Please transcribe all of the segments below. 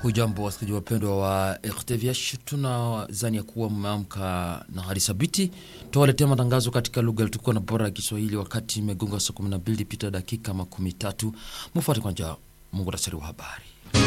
Hujambo wasikilizaji wapendwa wa RTVH, tunazani ya kuwa mmeamka na hali thabiti. Tuwaletea matangazo katika lugha tukuwa na bora ya Kiswahili wakati imegonga saa 12 pita dakika makumi tatu. Mufuate kwanja muhtasari wa habari.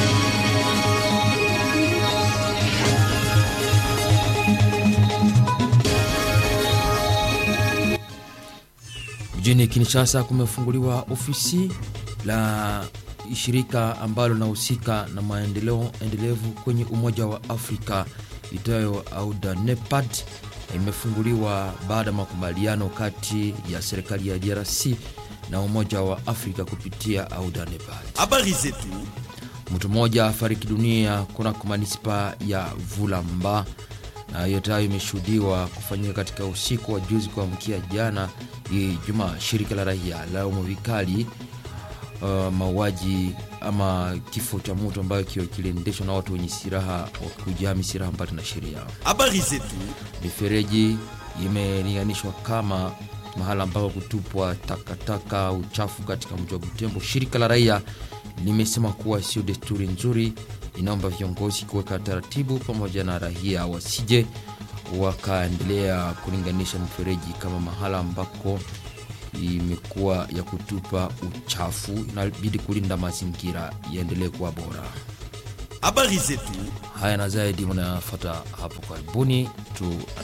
Mjini Kinshasa kumefunguliwa ofisi la shirika ambalo linahusika na maendeleo endelevu kwenye Umoja wa Afrika itayo AUDA NEPAD imefunguliwa baada ya makubaliano kati ya serikali ya DRC na Umoja wa Afrika kupitia AUDA NEPAD. Habari zetu. Mtu mmoja afariki dunia kunako manispa ya Vulamba na yote hayo imeshuhudiwa kufanyika katika usiku wa juzi kuamkia jana Ijumaa. Shirika la raia laumu vikali uh, mauaji ama kifo cha mtu ambayo kiliendeshwa na watu wenye silaha kujihami silaha mbali na sheria. Habari zetu. Mifereji imelinganishwa kama mahala ambapo kutupwa takataka uchafu katika mji wa Butembo. Shirika la raia limesema kuwa sio desturi nzuri, inaomba viongozi kuweka taratibu pamoja na raia wasije wakaendelea kulinganisha mifereji kama mahala ambako imekuwa ya kutupa uchafu. Inabidi kulinda mazingira yaendelee kuwa bora. Habari zetu. Haya na zaidi mnafuata hapo karibuni tu.